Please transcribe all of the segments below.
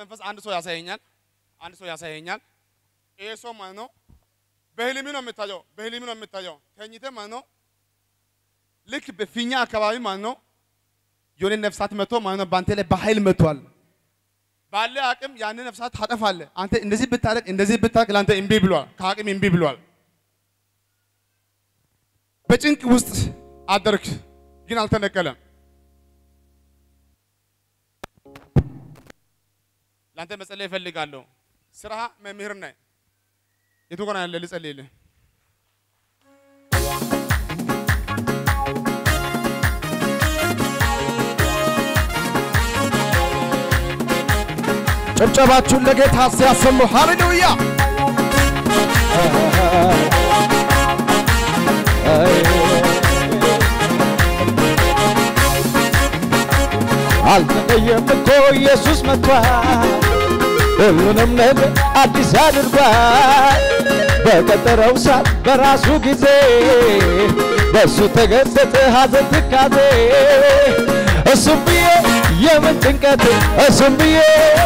መንፈስ አንድ ሰው ያሳየኛል። አንድ ሰው ያሳየኛል። ይሄ ሰው ማለት ነው በህልም ነው የምታየው። በህልም ነው የምታየው። ተኝተህ ማለት ነው ልክ በፊኛ አካባቢ ማለት ነው የሆነ ነፍሳት መጥቶ ማለት ነው በአንተ ላይ በኃይል መጥቷል። ባለ አቅም ያንን ነፍሳት ታጠፋለህ። አንተ እንደዚህ ብታደርግ እንደዚህ ብታደርግ ለአንተ እምቢ ብሏል። ከአቅም እምቢ ብሏል። በጭንቅ ውስጥ አደርክ፣ ግን አልተነቀለም። ለአንተ መጸለይ እፈልጋለሁ። ስራ መምህር ነህ። የቱ ጋር ያለ ልጸልይልህ? ጭብጨባችሁን ለጌታ ሲያሰሙ ሃሌሉያ! አልተለየም እኮ ኢየሱስ መጥቷል፣ ሁሉንም ነገር አዲስ አድርጓል። በቀጠረው ሰዓት በራሱ ጊዜ በእሱ ተገሰጠ ሐዘን ትካዜ እሱም ብዬ የምን ጭንቀት እሱም ብዬ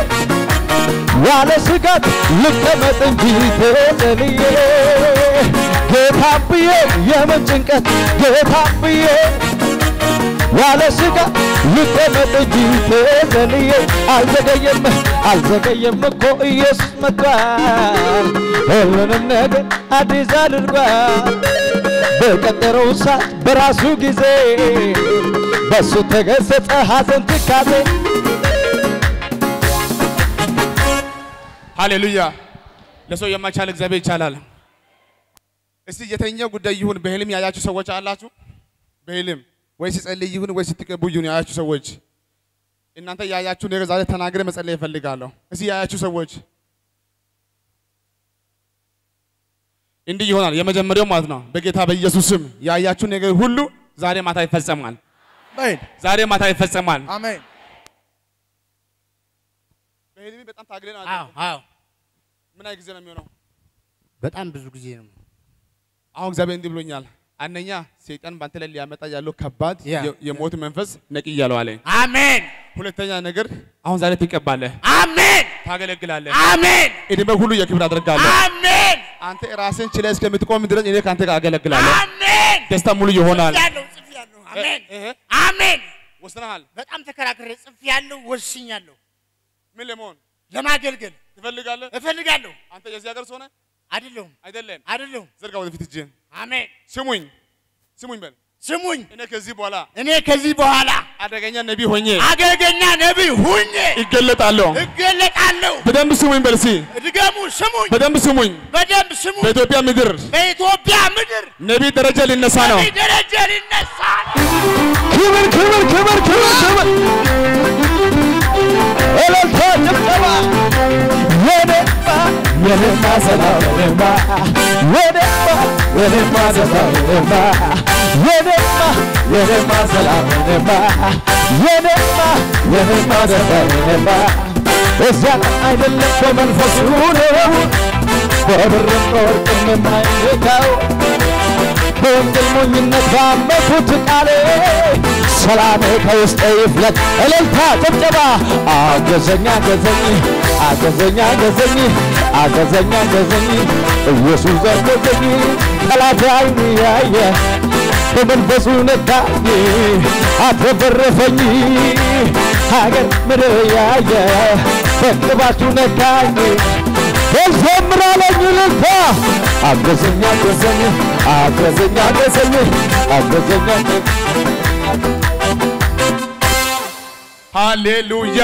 ያለ ስጋት ልቀመጥ እንጂ ተዘልዬ ጌታም ብዬ የምን ጭንቀት ጌታም ብዬ ያለ ስጋት ልቀመጥ እንጂ ተዘልዬ አልዘገየም አልዘገየም እኮ ኢየሱስ መጥቷል ሁሉንም ነገር አዲስ አድርጓል በቀጠረው ሰዓት በራሱ ጊዜ በእሱ ተገሰጸ ሐዘን ትካዜ ሃሌሉያ! ለሰው የማይቻል እግዚአብሔር ይቻላል። እስቲ የተኛው ጉዳይ ይሁን በህልም ያያችሁ ሰዎች አላችሁ? በህልም ወይ ሲጸልይ ይሁን ወይ ስትቀቡ ይሁን ያያችሁ ሰዎች እናንተ ያያችሁ ነገር ዛሬ ተናግረ መጸለይ እፈልጋለሁ። እስቲ ያያችሁ ሰዎች እንዲህ ይሆናል። የመጀመሪያው ማለት ነው በጌታ በኢየሱስ ስም ያያችሁ ነገር ሁሉ ዛሬ ማታ ይፈጸማል። አሜን ዛሬ ማታ ይፈጸማል። አሜን በህልም በጣም ታግለ ነው። አዎ አዎ ምን ያህል ጊዜ ነው የሚሆነው? በጣም ብዙ ጊዜ ነው። አሁን እግዚአብሔር እንዲህ ብሎኛል። አንደኛ ሰይጣን በአንተ ላይ ሊያመጣ ያለው ከባድ ያ። የ- የሞት መንፈስ ነቅያለሁ አለኝ። አሜን ሁለተኛ ነገር አሁን ዛሬ ትቀባለህ፣ አሜን ታገለግላለህ፣ አሜን እድሜ ሁሉ የክብር አደርጋለሁ። አሜን አንተ ራስን ችለህ እስከምትቆም ድረስ እኔ ከአንተ ጋር አገለግላለሁ። አሜን ደስታ ሙሉ ይሆናል። ያለው ጽፍ ያለው አሜን እህ፣ አሜን ወስነሃል። በጣም ተከራክሬ ጽፍ ያለው ወስኛለሁ። ምን ለመሆን ለማገልገል ትፈልጋለህ? እፈልጋለሁ። አንተ የዚህ ሀገር ሰው ነህ አይደለሁም አይደለም? አይደለሁም። ዘርጋ ወደፊት እጅህን። አሜን ስሙኝ ስሙኝ በል። ስሙኝ፣ እኔ ከዚህ በኋላ እኔ ከዚህ በኋላ አደገኛ ነቢይ ሆኜ አገልገኛ ነቢይ ሁኜ ይገለጣለሁ። እገለጣለሁ። በደንብ ስሙኝ በል እስኪ። ድገሙ፣ ስሙኝ፣ በደንብ ስሙኝ። በደንብ ስሙኝ። በኢትዮጵያ ምድር በኢትዮጵያ ምድር ነቢይ ደረጃ ሊነሳ ነው። ነቢይ ደረጃ ሊነሳ ነው። ክብር ክብር ክብር ክብር ክብር እልልታ ጭብጨባ የኔማ የኔማ ሰላም የኔማ የኔማ የኔማ ሰላም የኔማ የኔማ የኔማ ሰላም የኔማ የኔማ የኔማ ደስታ የኔማ እዚያ አይደለም በመንፈሱ ነው በብርም በወርቅም የማይነካው በወንጌል ሞኝነት ባመኩት ቃሌ ሰላሜ ከውስጤ ይፍለቅ። እልልታ ጭብጨባ አገዘኝ አገዘኝ አገዘኝ አገዘኝ አገዘኝ አገዘኝ ኢየሱስ አገዘኝ ጠላት ዓይኑ ያየ በመንፈሱ ነካኝ አትረፈረፈኝ ሀገር ምድር ያየ በቅባቱ ነካኝ ዘምራለኝ እልልታ አገዘኝ አገዘኝ አገዘኝ አገዘኝ አገዘኝ ሃሌሉያ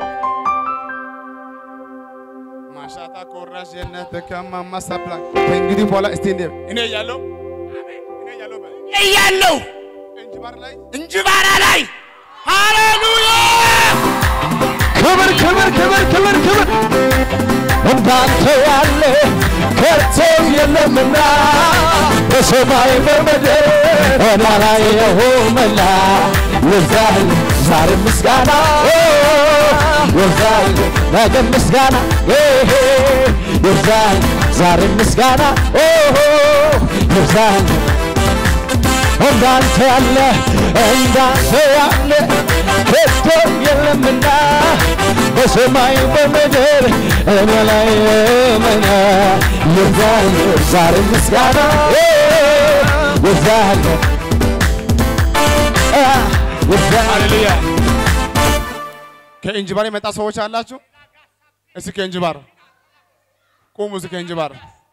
ማሻታ ኮራሽ የነት ከማማ ሳፕላ ከእንግዲህ በኋላ እስቲ እንደ እኔ ያለው እኔ ያለው በል እያለሁ እንጅባር ላይ እንጅባራ ላይ ሃሌሉያ ክብር ክብር ክብር ክብር ክብር እንዳንተ ያለ ከቶ የለምና በሰማይ በምድር አላየሁምና ይብዛል ዛሬ ምስጋና ይብዛል ነገ ምስጋና ይብዛል ዛሬ ምስጋና ይብዛል እንዳንተ ያለ እንዳንተ ያለ ከቶ የለምና በሰማይ በምድር እኔ ላይ መና ይዛል ዛሬ ምስጋና ይዛል ይዛል ሃሌሉያ። ከእንጅባር የመጣ ሰዎች አላችሁ? እስኪ ከእንጅባር ቁሙ። እስኪ ከእንጅባር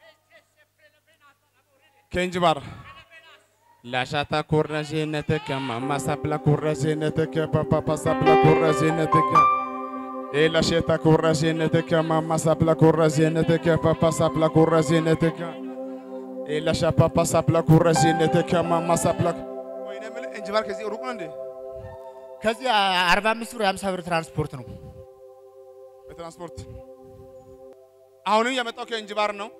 ከእንጅባር ላሻታ ኩረሽነትከ ማማሳፕላ ኩረሽነትከ ፓፓፓሳፕላ ኩረሽነትከ ኤላሼታ ኩረሽነትከ ማማሳፕላ ኩረሽነትከ ፓፓሳፕላ ኩረሽነትከ ኤላሻ ፓፓሳፕላ ኩረሽነትከ ማማሳፕላ ወይኔ የምልህ እንጅባር ከዚህ ሩቅ ነው እንዴ? ከዚህ አርባ አምስት ብር የሀምሳ ብር ትራንስፖርት ነው። በትራንስፖርት አሁንም የመጣው ከእንጅባር ነው።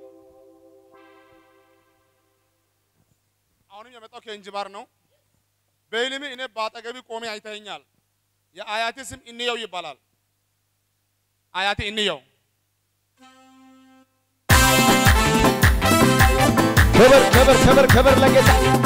አሁንም የመጣው ከእንጅባር ነው። በህልሜ እኔ በአጠገቢ ቆሜ አይተኸኛል። የአያቴ ስም እንየው ይባላል። አያቴ እንየው ክብር ክብር ክብር ክብር ለጌታ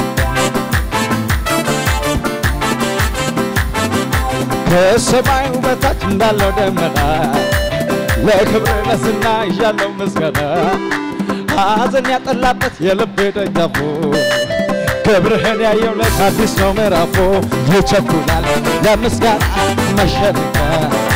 ከሰማዩ በታች እንዳለው ደመና ለክብር ለስና ይዣለው ምስጋና ሐዘን ያጠላበት የልቤ ደጃፉ ክብርህን ያየውለት አዲስ ነው ምዕራፉ ይቸኩላል ለምስጋና መሸነቂያ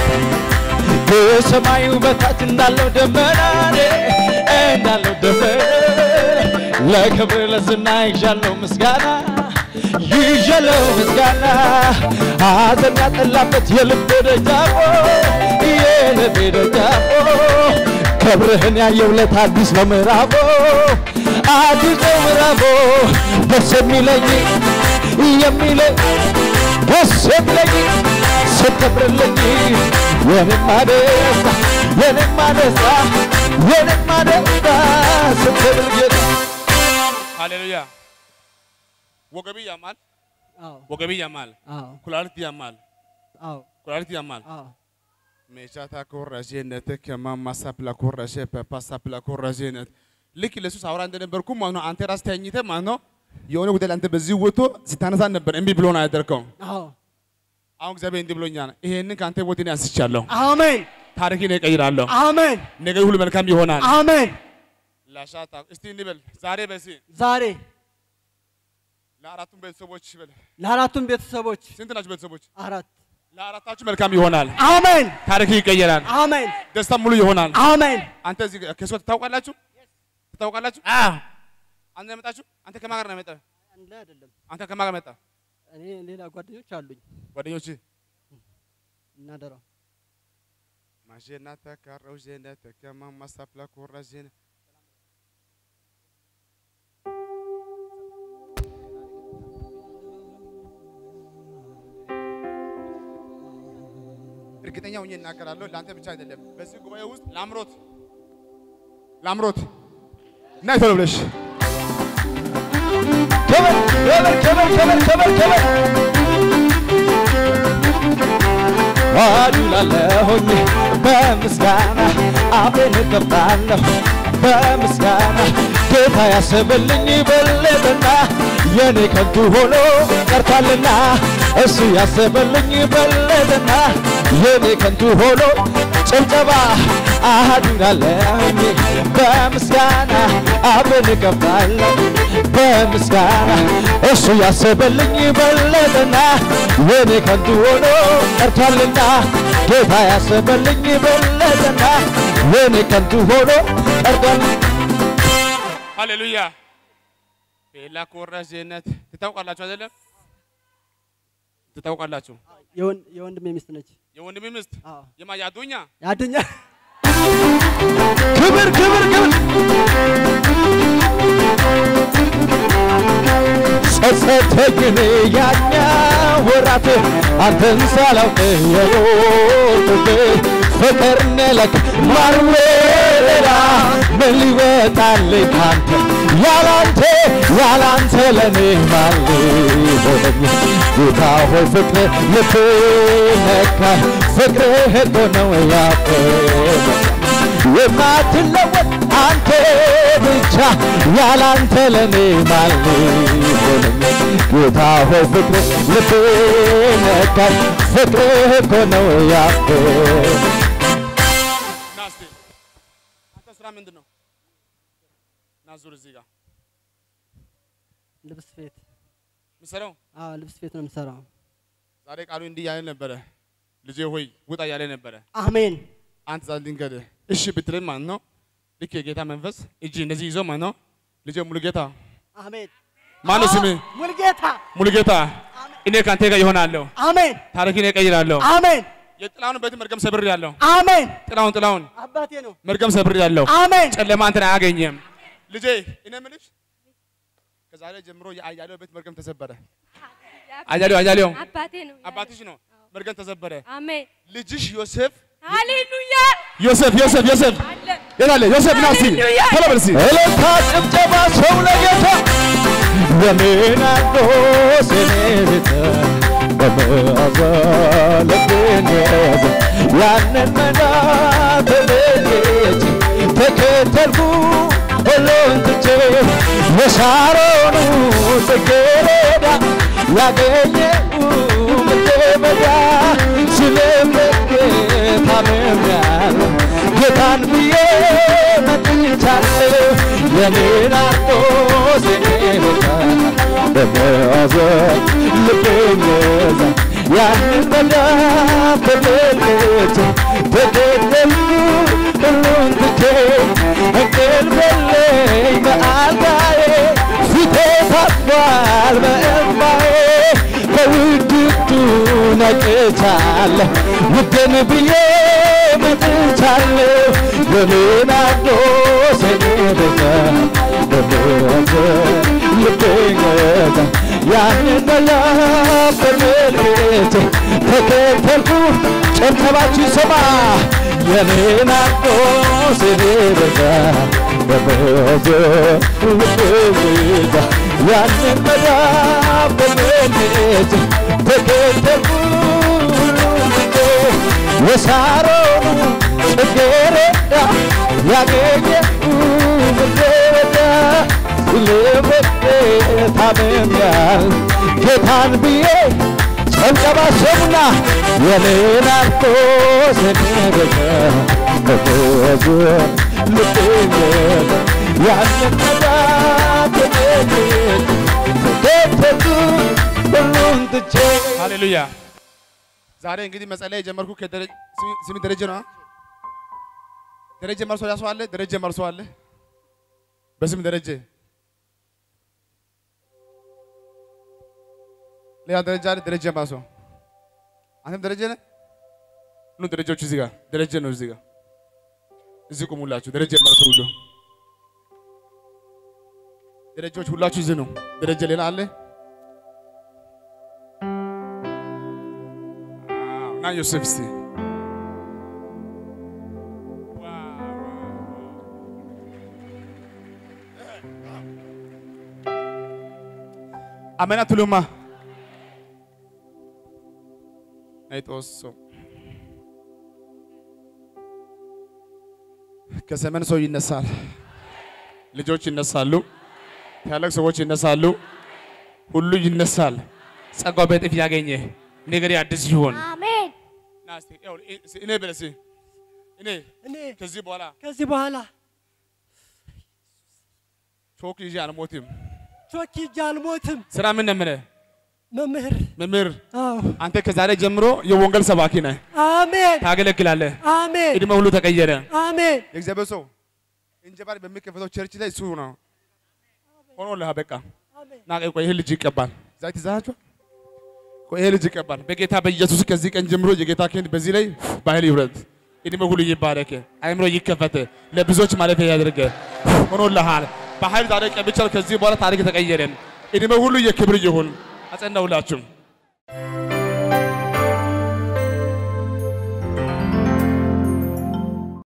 ከሰማዩ በታች እንዳለው ደመና እንዳለው ደመና ለክብር ለዝና ይዣለው ምስጋና ይዣለው ምስጋና ሐዘን ያጠላበት የልቤ ደጃፎ የልቤ ደጃፎ ክብርህን ያየውለት አዲስ ነው ምዕራፎ አዲስ ነው ምዕራፎ ደስ የሚለኝ የሚለኝ ደስ የሚለኝ ስትከብርልኝ የኔማ ደስታ የኔማ ደስታ የኔማ ደስታ ስትከብር ጌታ ሃሌሉያ። ወገቢ ያማል፣ አዎ ወገቢ ያማል፣ አዎ ኩላሊት ያማል፣ አዎ ኩላሊት ያማል። አዎ ሜቻታ ኮራጄነት ከማማሳፕላ ኮራጄ ፐፓሳፕላ ኮራጄነት ልክ ለሱ ሳውራ እንደነበርኩ ማለት ነው። አንተ ራስ ተኝተህ ማለት ነው የሆነ ጉዳይ አንተ በዚህ ወጥቶ ስታነሳ ነበር እምቢ ብሎ ነው ያደርከው። አዎ አሁን እግዚአብሔር እንዲህ ብሎኛል፣ ይሄንን ከአንተ ቦት እኔ አንስቻለሁ፣ አሜን ታሪክን እቀይራለሁ፣ አሜን ነገር ሁሉ መልካም ይሆናል። አሜን ላሻታ እስቲ እንበል ዛሬ በሲ ዛሬ ለአራቱም ቤተሰቦች በል ለአራቱም ቤተሰቦች ስንት ናችሁ ቤተሰቦች? አራት ለአራታችሁ መልካም ይሆናል፣ አሜን ታሪክ ይቀየራል፣ አሜን ደስታ ሙሉ ይሆናል። አሜን አንተ እዚህ ከሱ ትታውቃላችሁ ትታውቃላችሁ? አዎ አንተ ነው የመጣችሁ? አንተ ከማን ጋር ነው የመጣህ? አንድ ላይ አይደለም አንተ ከማን ጋር መጣህ? እኔ ሌላ ጓደኞች አሉኝ ጓደኞች እናደራ ማሼና ተካረው ዜነት ከማማ ሳፕላ ኮራ ዜነ እርግጠኛ ሆኜ እናገራለሁ። ለአንተ ብቻ አይደለም። በዚህ ጉባኤ ውስጥ ላምሮት ላምሮት ናይ ቶሎ ብለሽ ክብር ክብር ክብር ክብር ክብር ክብር አዱላለሁኝ በምስጋና አፌን እከፍታለሁ በምስጋና ጌታ ያሰበልኝ በለጠና የኔ ከንቱ ሆኖ ቀርቷልና እሱ ያሰበልኝ በለጠና የኔ ከንቱ ሆኖ ጭብጨባ አዱላለሁኝ በምስጋና አፌን እከፍታለሁ በምስጋና እሱ ያሰበልኝ በለጠና የኔ ከንቱ ሆኖ ቀርቷልና ጌታ ያሰበልኝ በለጠና የኔ ከንቱ ሆኖ ቀርቷል። ሃሌሉያ ሌላ ኮራ ዜነት ትታውቃላችሁ አይደለም? ትታውቃላችሁ። የወን- የወንድሜ ሚስት ነች የወንድሜ ሚስት አዎ የማ ያዱኛ ያድኛ ክብር ክብር ክብር ጸጸተኝ ያኛ ወራት አንተን ሳላውቅ የኖርኩት ፍቅር ነለክ ማርዌላ ምን ሊወጣልኝ ካንተ ያላንተ ያላንተ ለኔ ማን ሊሆነኝ ጌታ ሆይ ፍቅር ልብ ነካኝ ፍቅርህ እኮ ነው ያፈረኝ የማትለወጥ አንተ ብቻ ያላንተ ለኔ ማን ሊሆነኝ ጌታ ሆይ ፍቅር ልቤ ነካኝ ፍቅርህ እኮ ነው ያፈረኝ አንተ ስራ ምንድን ነው? ና ዙር እዚህ ጋር ልብስ ቤት የምትሰራው አዎ ልብስ ቤት ነው የምሰራው። ዛሬ ቃሉ እንዲህ ያለ ነበረ። ልጄ ሆይ ውጣ ያለ ነበረ። አሜን አንተ ዛሬ ድንገት እሺ ብትልም ማለት ነው ልክ የጌታ መንፈስ እጅ እንደዚህ ይዞ ማለት ነው ልጄ ሙሉጌታ አሜን። ማነው ስምህ? ሙልጌታ ሙሉጌታ እኔ ከአንተ ጋር ይሆናለሁ፣ አሜን ታሪክን እቀይራለሁ። አሜን የጥላሁን ቤት መርገም ሰብር ያለው አሜን። ጥላሁን ጥላሁን አባቴ ነው። መርገም ሰብር ያለው አሜን ጨለማ አንተን አያገኘም። ልጄ እኔ የምልሽ ከዛሬ ጀምሮ የአያሌው ቤት መርገም ተሰበረ። አያሌው አያሌው አባቴ ነው። አባትሽ ነው መርገም ተሰበረ። አሜን ልጅሽ ዮሴፍ ሃሌሉያ ዮሴፍ ዮሴፍ ዮሴፍ አለ የት አለ ዮሴፍ ና እስቲ ሃሌሉያ። ቶሎ በል እስቲ እልልታ ጭብጨባ ሰው ለጌታ በምናዶስ እኔ ቤተ በመዓዛ ልቤን ያዘ ያንን መናት ልጅ ተከተልኩ ሁሉን ትቼ የሳሮኑ ጽጌረዳ ያገኘው ምድረ በዳ ስለምጌታ ታምሜያለሁ ጌታን ብዬ መጥቻለሁ የኔን አርቆስ ጌታ በመያዘ ልቤን ገዛ ያንን መዳፍ ተመልክቼ ተገደልኩ ሁሉን ትቼ እንቅልፍ የለኝ በአልጋዬ ፊቴ ታጥቧል በእንባዬ በውድቅቱ ነቅቻለሁ ውድን ብዬ መጥቻለሁ የሌናርዶስ ቤተ በምሕረት ልቤን ገዛ ያንን መላክ በመልክቴ ተከተልኩ ጨብጨባችሁ ይሰማ የሌናርዶስ ቤተ በምሕረት ልቤን ገዛ ያንን መላክ በመልክቴ ተከተልኩ የሳሮኑ ጽጌረዳ ያገኘሁ ምድረበዳ ልቤ ታምሜያለሁ ጌታን ብዬ ጨብጨባ ሰሙና የሌናርኮስ ቤተ በተወዘ ልቤ ያንን መዳት ተከተልኩ ሁሉን ትቼ ሃሌሉያ። ዛሬ እንግዲህ መጸለይ የጀመርኩ ከደረ- ስሚ- ስሚ ደረጀ ነው። አ? ደረጀ መርሶ ያሰው አለ። ደረጀ መርሶ አለ። በስም ደረጀ ሌላ ደረጃ አለ። ደረጀ መርሶ አንተም ደረጀ ነህ። ኑ ደረጃዎች እዚህ ጋር ደረጀ ነው። እዚህ ጋር እዚህ ቁሙላችሁ። ደረጀ መርሶ ሁሉ ደረጃዎች ሁላችሁ እዚህ ነው። ደረጀ ሌላ አለ። አዎ፣ ና ዮሴፍ እስቲ አሜን አትሉማ? አይጦሶ ከሰሜን ሰው ይነሳል፣ ልጆች ይነሳሉ፣ ታላቅ ሰዎች ይነሳሉ፣ ሁሉ ይነሳል። ጸጋው በእጥፍ ያገኘ ነገር አዲስ ይሆን። አሜን ና እስቲ ይኸውልህ፣ እ- እኔ በል እስቲ እኔ እኔ ከዚህ በኋላ ከዚህ በኋላ ቾክ ይዤ አልሞትም። ቾክ ይዤ አልሞትም። ስራ ምን ነው የምልህ? መምህር መምህር አዎ አንተ ከዛሬ ጀምሮ የወንጌል ሰባኪ ነህ፣ አሜን ታገለግላለህ። አሜን እድሜ ሁሉ ተቀየረ። አሜን የእግዚአብሔር ሰው እንጀባር በሚከፈተው ቸርች ላይ እሱ ነው ሆኖልህ። በቃ አሜን ና ቆይ፣ ይሄ ልጅ ይቀባል። ዛሬ ትዛችሁ ቆይ፣ ይሄ ልጅ ይቀባል በጌታ በኢየሱስ ከዚህ ቀን ጀምሮ የጌታ ክንድ በዚህ ላይ በኃይል ይውረድ። እድሜ ሁሉ ይባረክ፣ አይምሮ ይከፈት፣ ለብዙዎች ማለፊያ ያድርግ። ሆኖልሃል። በኃይል ዛሬ ቀብቻለሁ። ከዚህ በኋላ ታሪክ ተቀየረ። እድሜ ሁሉ የክብር ይሁን። አጸናውላችሁ